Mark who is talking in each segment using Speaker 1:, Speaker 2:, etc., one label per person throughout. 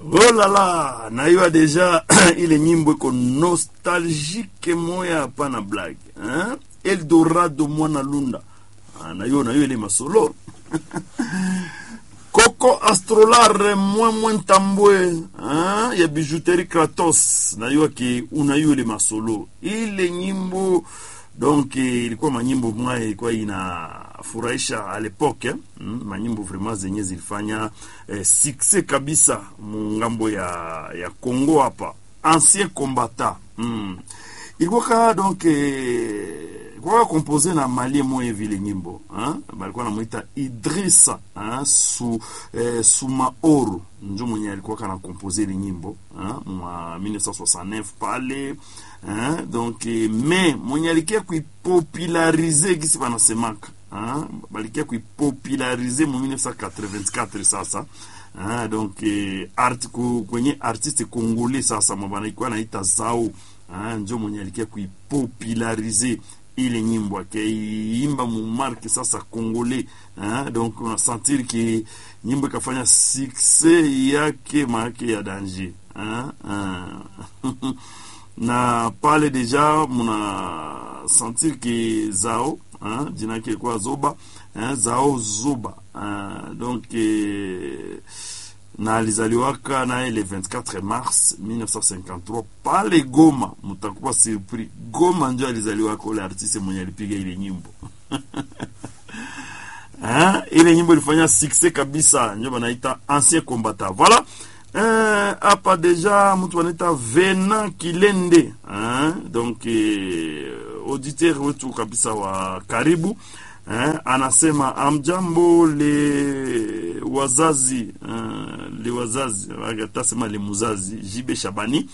Speaker 1: Oh la la, naiwa deja ile nyimbo iko nostalgique moya hapana blague hein? Eldorado mwana lunda ah, nayo nayo ile masolo Coco Astrolar mwemwe ntambwe hein? ya bijouterie Kratos nayo ki unayo ile masolo ile nyimbo donc ilikuwa manyimbo mwa ilikuwa inafurahisha a lepoke eh? mm, manyimbo vraiment zenye zilifanya eh, succès kabisa mungambo ya ya Congo hapa ancien combattant mm. ilikuwa ka donc eh, ilikuwa compose na mali moya vile nyimbo hein? balikuwa namuita Idrissa hein? su eh, Sumaoro njo mwenye alikuwa kana compose ile nyimbo hein? mwa 1969 pale Hein? donc eh, me mwenye alikia kuipopularize gisi banasemaka hein? balikia kuipopularize mu 1984 sasa hein? donc eh, art, ku, kwenye artiste congolais sasa mabanaikuwa naita zao hein? njo mwenye alikia kuipopularize ile nyimbo akaiimba mumarke sasa congolais hein? donc unasentir ki nyimbo ikafanya succès yake maake ya danger hein? hein? na pale deja muna sentir ke zao hein, jina yake ilikuwa zoba hein, zao zoba hein, donc eh, na alizaliwaka naye le 24 mars 1953 pale Goma. Mutakuwa surpris, Goma njo alizaliwaka ule artiste mwenye alipiga ile nyimbo hein, ile nyimbo ilifanya succès kabisa, njo banaita ancien combattant voilà hapa eh, deja mtu anaita Vena Kilende eh, donc eh, auditeur wetu kabisa wa karibu eh, anasema amjambo le wazazi eh, le wazazi atasema le muzazi Jibe Shabani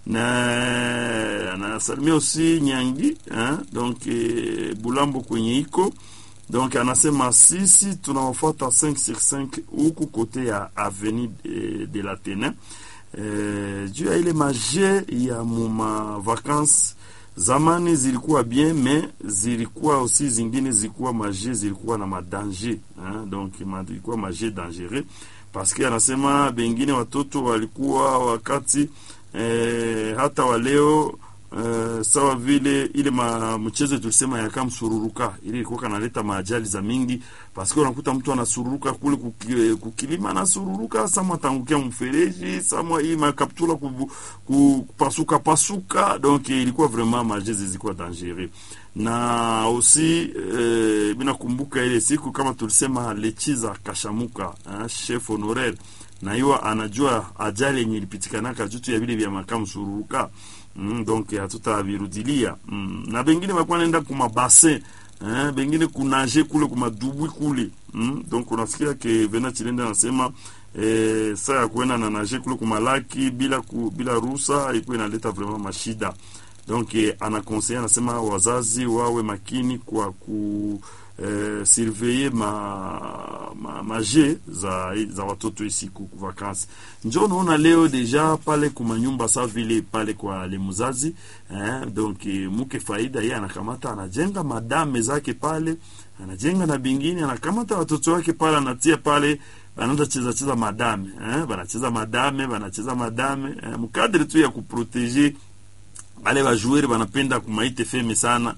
Speaker 1: na anasalimia aussi Nyangi eh, donc eh, Bulambo kwenye iko donc anasema sisi tunawafuata 5 sur 5 huku kote ya avenue de, de la Tene eh, juu ya ile maje ya muma vacances zamani zilikuwa bien me zilikuwa aussi zingine zilikuwa maje zilikuwa na madanger hein? donc ma, zilikuwa maje dangereux parce que anasema bengine watoto walikuwa wakati eh, hata waleo Uh, sawa vile ile ma mchezo tulisema ya kama msururuka ile ilikuwa kanaleta maajali za mingi paske unakuta mtu anasururuka kule kuki, kukilima anasururuka samwa atangukia mfereji samwa hii makaptula kupasuka pasuka donc ilikuwa vraiment majezi zilikuwa dangereux na aussi eh, mina kumbuka ile siku kama tulisema lechiza kashamuka eh, chef honoraire na hiyo anajua ajali yenye ilipitikanaka jutu ya vile vya makamu sururuka Mm, donc hatutavirudilia mm. na bengine bakuwa naenda kuma bassin eh, bengine kunaje kule kuma dubwi kule mm. donc unasikia ke Vena Chilende anasema eh, saa ya kuenda na naje kule kuma laki bila ku, bila ruhusa iko inaleta vraiment mashida donc eh, anakonseye anasema wazazi wawe makini kwa ku eh, surveiller ma, ma maje za, za watoto isiku vakansi. Njo naona leo deja pale kuma nyumba sa vile pale kwa le muzazi eh, donc eh, muke faida ye anakamata anajenga madame zake pale anajenga na bingine anakamata watoto wake pale anatia pale banaanza cheza cheza madame eh, banacheza madame banacheza madame eh, mkadri tu ya kuproteger bale bajueri banapenda kumaite feme sana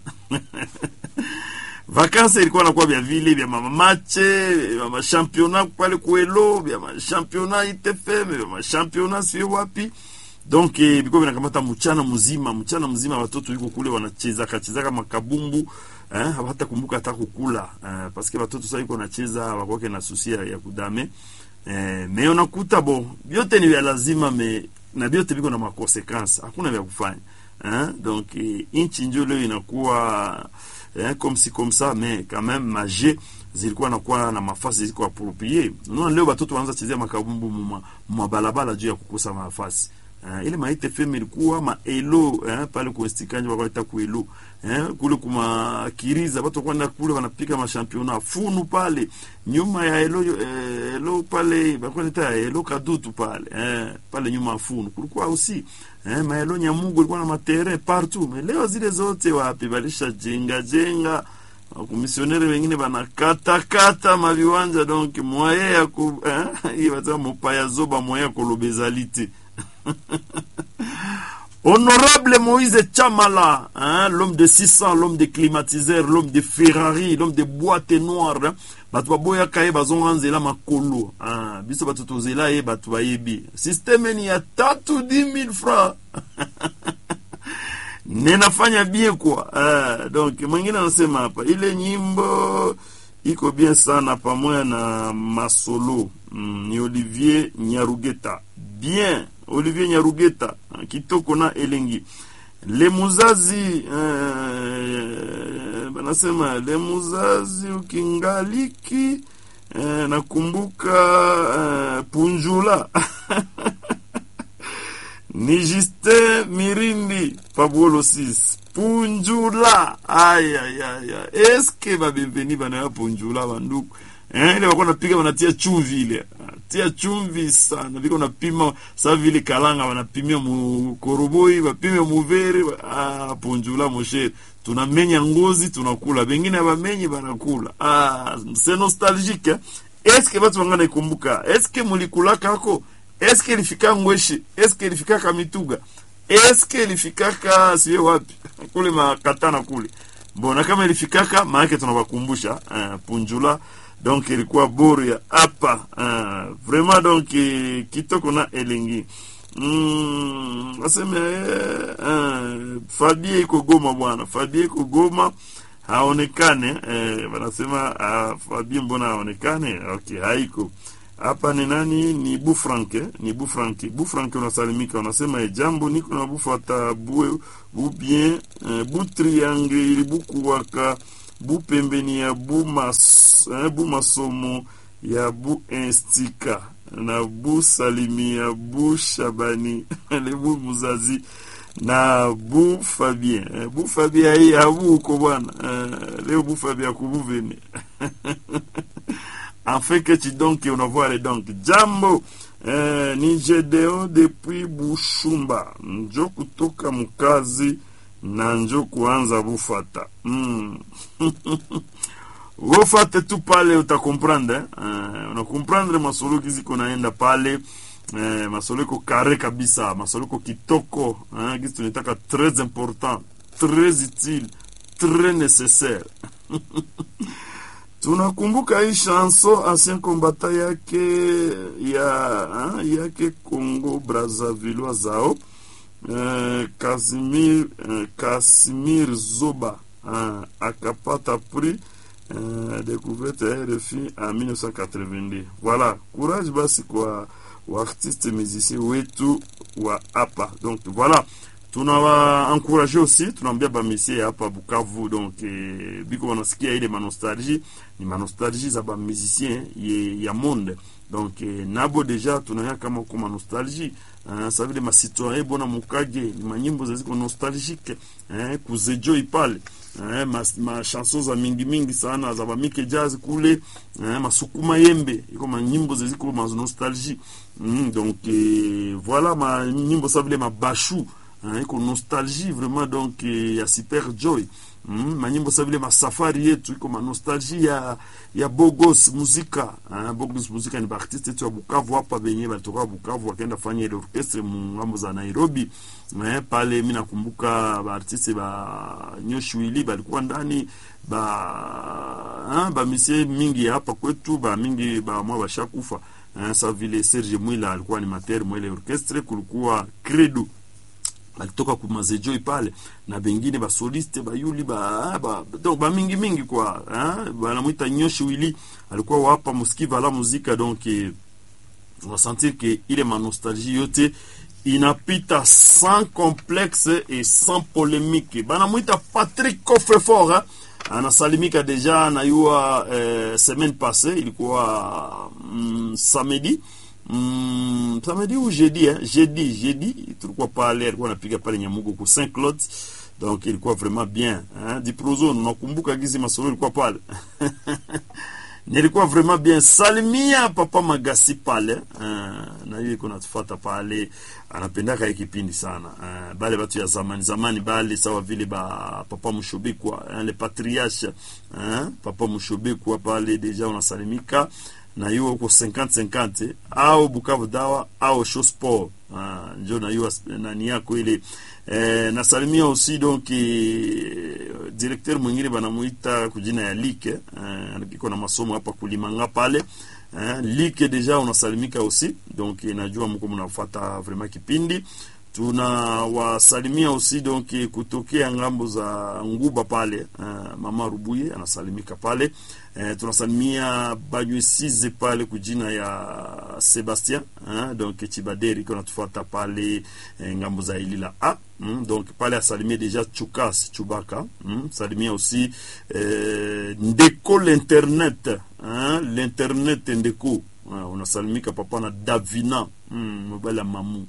Speaker 1: vakansi ilikuwa nakuwa vya vile vya mamamache vya mashampiona pale kuelo vya mashampiona itfm vya mashampiona sio wapi donc eh, biko vinakamata mchana mzima mchana mzima watoto yuko kule wanacheza kacheza kama kabumbu eh, hata kumbuka hata kukula eh, paske watoto sasa yuko nacheza wakwake na susia ya kudame eh, me unakuta bo vyote ni vya lazima me na vyote viko na makonsekansi hakuna vya kufanya eh, donc eh, inchi njo leo inakuwa eh, comme si comme ça mais quand même maje zilikuwa nakuwa na mafasi zilikuwa approprié. Unaona leo watoto wanaanza chezea makabumbu mwa, mwa balabala juu ya kukosa mafasi. Uh, ile maite FM ilikuwa ma elo eh, pale kwa stikanje wakaita ku elo eh, kule kuma kiriza watu kwenda kule wanapika mashampiona funu pale nyuma ya elo eh, elo pale bakwenda elo kadutu pale eh, pale nyuma funu kulikuwa usi eh, maelo nyamugo ilikuwa na matere partout mais leo zile zote wapi balisha jenga jenga wakumisionere wengine banakatakata maviwanja donc mwaye ya ku eh, hii bataa mopaya zoba mwaye ya kolobezali te Honorable Moïse Chamala, hein, l'homme de 600, l'homme de climatiseur, l'homme de Ferrari, l'homme de boîte noire, hein, bato baboyaka ye bazonga nzela makolo hein, biso bato tozela ye bato bayebi systeme ni ya tatu 10000 francs ninafanya bien kwa uh, donc mwingine anasema hapa ile nyimbo iko bien sana pamoja na masolo mm, ni Olivier Nyarugeta bien Olivier Nyarugeta uh, kitoko na elengi lemuzazi uh, banasema lemuzazi ukingaliki uh, nakumbuka uh, punjula ni Justin Mirindi Pabolo 6 Punjula ayayaya eske babeveni banaya Punjula banduku eh, ile wako napiga wanatia chumvi ile tia chumvi sana viko napima sa vile kalanga wanapimia mukoroboi wapime muvere ah, Punjula moshere tunamenya ngozi tunakula bengine abamenyi banakula ah, c'est nostalgique eh? eske batu bangana ikumbuka eske mulikulakako eske ilifika ngweshi eske ilifikaka mituga eske ilifikaka siye wapi kule makatana kule mbona kama ilifikaka maanake tunawakumbusha uh, punjula donc ilikuwa boru ya hapa uh, vraiment donc kitoko na elengi mm, aseme uh, fabie iko goma bwana fabie iko goma haonekane eh, wanasema uh, fabie mbona haonekane okay haiko hapa ni nani? Ni Bufrank eh? ni Bufrank. Bufrank unasalimika, unasema jambo, niko na bufata bue bu bien eh, bu triangle bukuwaka bu pembeni ya bu mas eh, bu masomo ya bu instika na bu salimi ya bu shabani le bu muzazi na bu Fabien eh, bu Fabien hii abu uko bwana eh, leo bu Fabien kubuvene afin que tu donc unavoile donc jambo eh, ni Gedeo depuis Bushumba njo kutoka mkazi na njo kuanza bufata mm. wofate tu pale utakomprendre eh, unakomprendre masolo kiziko naenda pale eh, masolo iko kare kabisa masolo iko kitoko eh, kizi tunataka très important très utile très nécessaire tunakumbuka hii chanson ancien combattant yake ya ha, yake Congo Brazzaville zao eh, Casimir eh, Casimir Zoba eh, akapata prix eh, découverte ya RFI en 1982. Voilà, courage basi kwa waartiste musicien wetu wa hapa. Donc voilà tunawaencourage aussi tunaambia bamisie hapa Bukavu donc eh, biko wanasikia ile manostalgie ni manostalgie za bamusicien ya monde donc eh, nabo deja tunaya kama ko manostalgie uh, sa vile masitoyen bona mukage ni manyimbo zaziko nostalgique eh, kuzejoi pale eh, mas, ma chanson za mingi mingi sana za bamike jazz kule eh, masukuma yembe iko manyimbo zaziko ma nostalgie mm, donc eh, voilà manyimbo sa vile mabashu hein, iko nostalgie vraiment donc ya super joy mm, manyimbo sa vile masafari yetu iko manostalgie ya ya bogos muzika hein, bogos muzika ni baartiste yetu ya Bukavu hapa benye balitoka Bukavu wakaenda fanya ile orchestre mungambo za Nairobi eh, pale mi nakumbuka baartiste ba Nyoshwili balikuwa ndani ba ba misie mingi hapa kwetu ba mingi ba mwa bashakufa eh, sa vile Serge Mwila alikuwa animateur mwele orchestre, kulikuwa Credo balitoka kumazejoi pale na bengine basoliste bayuli ba, ba, donc bamingi mingi kwa banamwita nyoshi wili alikuwa wapa muskiva la muzika donc unasentir ke ile manostalgie yote inapita sans complexe et sans polémique banamwita Patrick Coffrefort anasalimika deja nayua eh, semaine passée ilikuwa mm, samedi Mm, samedi ou jeudi hein? jeudi jeudi tulikuwa pale alikuwa anapiga pale Nyamugo ku Saint Claude donc ilikuwa vraiment bien hein? Diprozo nakumbuka gizi masolo ilikuwa pale nilikuwa vraiment bien. Salimia papa Magasi pale uh, na hiyo iko natufuata pale, anapendaka hii kipindi sana uh, bale batu ya zamani zamani bale sawa vile ba papa Mushobikwa uh, le patriarche uh, papa Mushobikwa pale deja unasalimika na hiyo uko 50 50 au Bukavu dawa au show sport uh, njo na hiyo nani yako ile eh, nasalimia aussi donc eh, directeur mwingine banamuita kujina ya Like eh, iko na masomo hapa kulimanga pale eh, Like deja unasalimika aussi donc najua mko mnafuata vraiment kipindi tunawasalimia aussi donc kutokea ngambo za Nguba pale uh, mama Rubuye anasalimika pale uh, tunasalimia Banywesize pale kujina ya Sebastien uh, donc Chibaderi iko natufuata pale uh, ngambo za Ilila A mm, donc pale asalimie deja Chukas Chubaka mm, salimia aussi uh, Ndeko l'internet uh, l'internet Ndeko uh, unasalimika papa na Davina mm, mobile ya mamu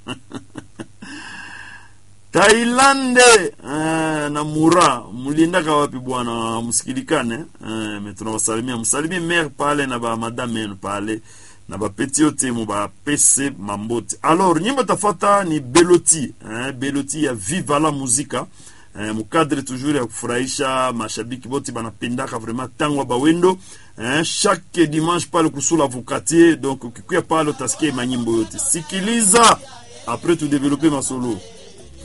Speaker 1: Tailande eh, na Mura mulindaka wapi bwana, msikilikane eh, me tunawasalimia, msalimie mer pale na ba madame yenu pale na bapeti yote mu bapese mambote. Alors nyimbo tafata ni Beloti eh, Beloti ya Viva la Muzika eh, mukadre toujours ya kufurahisha mashabiki bote banapendaka vraiment tangwa bawendo eh, chaque dimanche pale kusula vukatier donc ukikuya pale utasikia manyimbo yote, sikiliza apres tu develope masolo